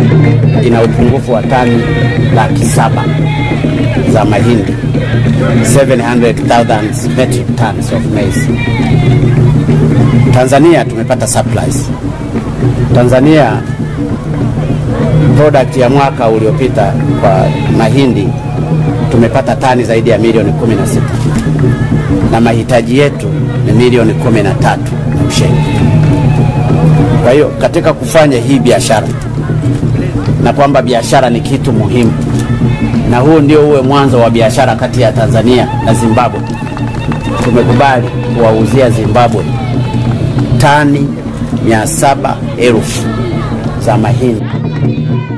ina upungufu wa tani laki saba za mahindi 700,000 metric tons of maize. Tanzania tumepata supplies. Tanzania product ya mwaka uliopita kwa mahindi tumepata tani zaidi ya milioni 16 na mahitaji yetu ni milioni 13 na msheni. Kwa hiyo katika kufanya hii biashara na kwamba biashara ni kitu muhimu, na huu ndio uwe mwanzo wa biashara kati ya Tanzania na Zimbabwe, tumekubali kuwauzia Zimbabwe tani mia saba elfu za mahindi.